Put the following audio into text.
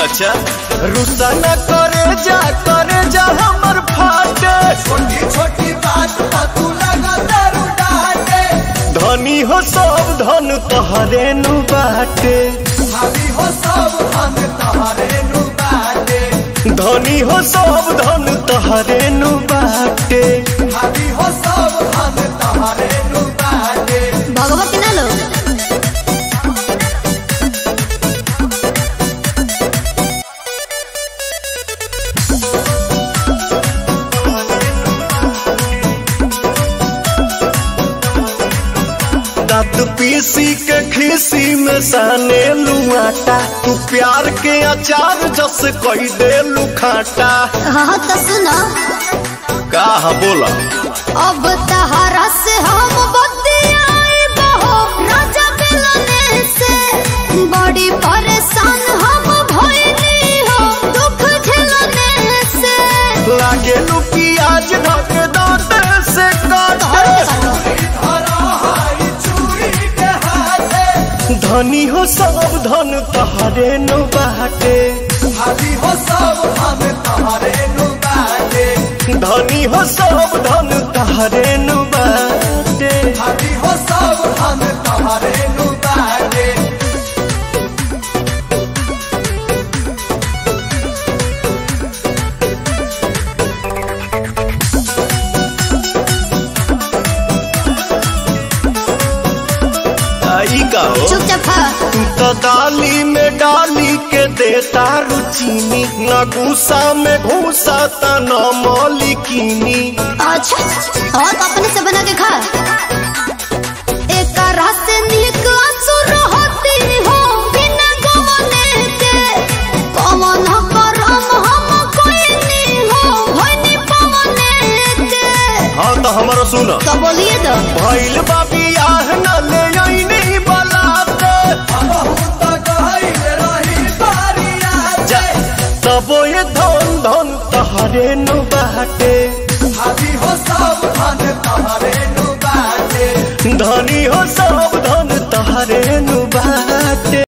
अच्छा रुसा न करे जा करे जा हमर फाटे छोटी छोटी बात पर तू लगा दारू डाटे धनी हो सब धन तहरे नु बाटे भाभी हो सब हम तोहरे नु बाटे धनी हो सब धन तहरे नु बाटे भाभी हो सब हम तोहरे नु बाटे भगवती ना लो दांत पीसी के खीसी में साने लुआटा तू प्यार के अचार जस कही दे लुखाटा हाँ तो सुनो का बोला अब तहरा से हम बतियाए बहो राजा मिलने से बड़ी परेशान हम भइली हो दुख झेलने से लागे लू प्याज ढक दांत से काटे धरा हाई चूड़ी के हाथे धनी हो सब धन तहरे नु बाटे भाभी हो सब हम तोहरे नु बाटे धनी हो सब धन तहरे नु बाटे भाभी हो सब हम तोहरे नु बाटे आई का हो चुपचाप खा तू तो दाली में डाली के देता रुचीनी न गुस्सा में घूसा त न मौलिकीनी अच्छा और अपने से बना के खा एक रास्ते निक असुर होती हो बिना गवने के कमन करम हम कोई नहीं हो होनी पवने के हाँ तो हमारा सुन तो बोलिए तो भइल बाबी आह न ले आईनी बलाते बहुत गहरी रही बारिया जा तबो ये धन धन तहरे नु बाटे भाभी हो सब धन तोहरे नु बाटे धनी हो सब धन तहरे नु बाटे